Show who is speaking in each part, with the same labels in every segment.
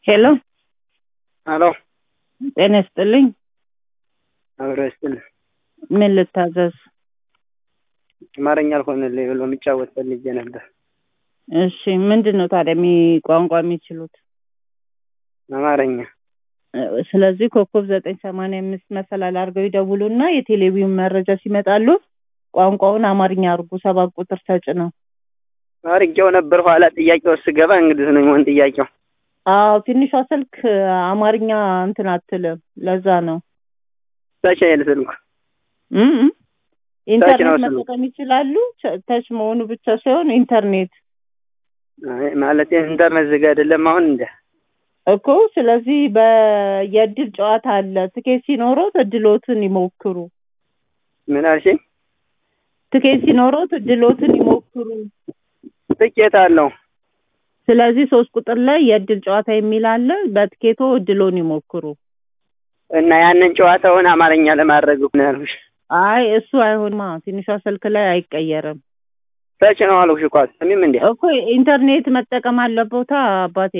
Speaker 1: ሄሎ
Speaker 2: አሎ
Speaker 1: ጤና ይስጥልኝ።
Speaker 2: አብሮ ይስጥልኝ።
Speaker 1: ምን ልታዘዝ?
Speaker 2: አማርኛ አልሆነልኝ ብሎ የሚጫወት ፈልጌ ነበር።
Speaker 1: እሺ ምንድን ነው ታዲያ የሚ ቋንቋ የሚችሉት?
Speaker 2: አማርኛ
Speaker 1: እ፣ ስለዚህ ኮከብ ዘጠኝ ሰማንያ አምስት መሰላል አድርገው ይደውሉና የቴሌቪዥን መረጃ ሲመጣሉ ቋንቋውን አማርኛ አድርጉ ሰባት ቁጥር ተጭነው።
Speaker 2: አድርጌው ነበር። ኋላ ጥያቄው ስገባ እንግዲህ ነው የሚሆን ጥያቄው።
Speaker 1: አዎ ትንሿ ስልክ አማርኛ እንትን አትልም። ለዛ ነው
Speaker 2: ታች አይል ስልኩ
Speaker 1: እ እ ኢንተርኔት
Speaker 2: ነው ስልኩ።
Speaker 1: መጠቀም ይችላሉ። ቸ- ተች መሆኑ ብቻ ሳይሆን ኢንተርኔት
Speaker 2: አይ ማለት ኢንተርኔት ዝግ አይደለም አሁን እንደ
Speaker 1: እኮ ስለዚህ በየእድል ጨዋታ አለ። ትኬት ሲኖሮት እድሎትን ይሞክሩ።
Speaker 2: ምን አልሽኝ?
Speaker 1: ትኬት ሲኖሮት እድሎትን ይሞክሩ።
Speaker 2: ጥቂት አለው።
Speaker 1: ስለዚህ ሶስት ቁጥር ላይ የእድል ጨዋታ የሚል አለ። በትኬቶ እድሎን ይሞክሩ።
Speaker 2: እና ያንን ጨዋታውን አማርኛ ለማድረግ ነው ያልኩሽ።
Speaker 1: አይ እሱ አይሆንማ፣ ትንሿ ስልክ ላይ አይቀየርም
Speaker 2: ታች ነው አልኩሽ እኮ አትሰሚም እንዴ?
Speaker 1: እኮ ኢንተርኔት መጠቀም አለቦታ አባቴ።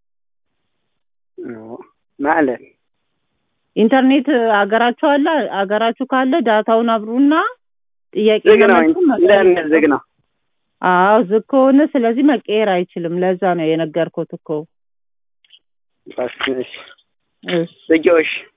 Speaker 2: ኦ፣ ማለት
Speaker 1: ኢንተርኔት አገራችሁ አለ። አገራችሁ ካለ ዳታውን አብሩና ጥያቄ
Speaker 2: ዝግ ነው።
Speaker 1: መልሱን መቀየር
Speaker 2: ኢንተርኔት ዝግ ነው።
Speaker 1: አዎ ዝግ ከሆነ ስለዚህ መቀየር አይችልም። ለዛ ነው የነገርኩት እኮ።
Speaker 2: እባክሽ
Speaker 1: እሺ
Speaker 2: ዝጊው እሺ።